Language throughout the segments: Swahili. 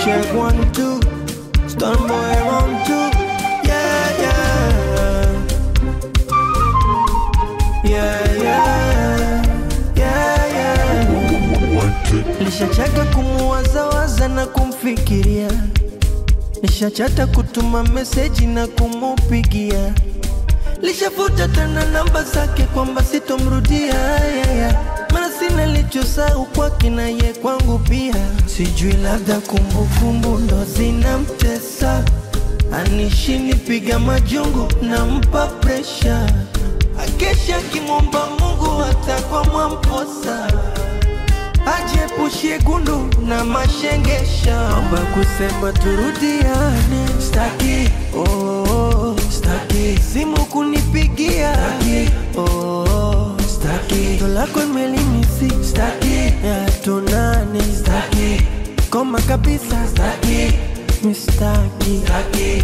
check one two, stun boy round two, yeah yeah, yeah yeah, yeah yeah. Nishachaka kumuwazawaza na kumfikiria, nishachata kutuma meseji na kumupigia, lishafuta tena namba zake kwamba sitomrudia yeah, yeah. Maana sina lichosahau kwake na ye kwangu pia, sijui labda kumbukumbu ndo zinamtesa, anishini piga majungu nampa presha, akesha akimwomba Mungu hata kwa mwamposa ajepushie gundu na mashengesha, amba kusema turudiane, staki oh, staki simu kunipigia, staki oh, staki ndo lako imelimisi, staki ya tunane, staki koma kabisa, staki mistaki, staki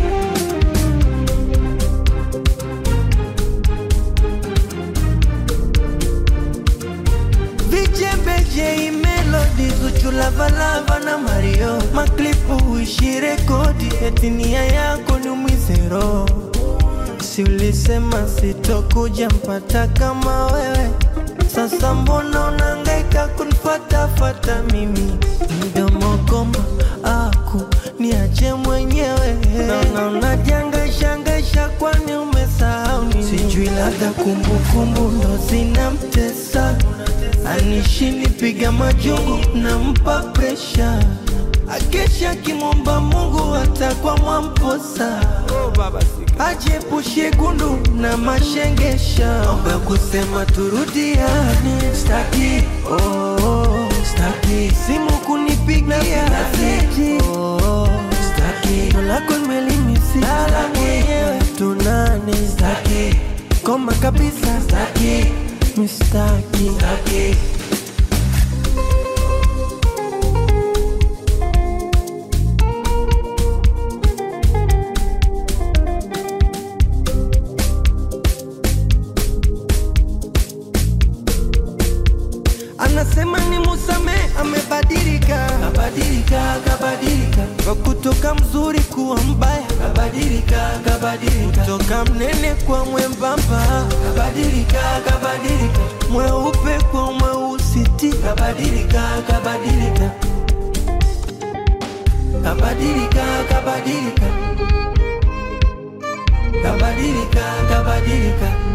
Vijembeje melodi Zuchu Lavalava na Mario Maklipu uishi rekodi eti nia yako ni umwizero Si ulisema sitokuja mpata kama wewe Sasa mbona unangaika kunifatafata mimi Mdomo goma aku niache mwenyewe Naona unajangaishangaisha kwani umesahau nini Sijui labda kumbukumbu ndo zinamtesa anishini piga majungu nampa presha akesha akimwomba Mungu hata kwa mwamposa ajepushie gundu na mashengesha omba kusema turudiane staki oh, staki simu kunipigia staki oh, staki ndo lako nimelimisi lala mwenyewe tunane staki koma kabisa staki mistaki staki anasema ni musame amebadilika kabadilika kabadilika kwa kutoka mzuri kuwa mbaya kabadilika kabadilika kutoka mnene kwa mwembamba kabadilika kabadilika mweupe kwa mweusiti kabadilika kabadilika kabadilika kabadilika kabadilika kabadilika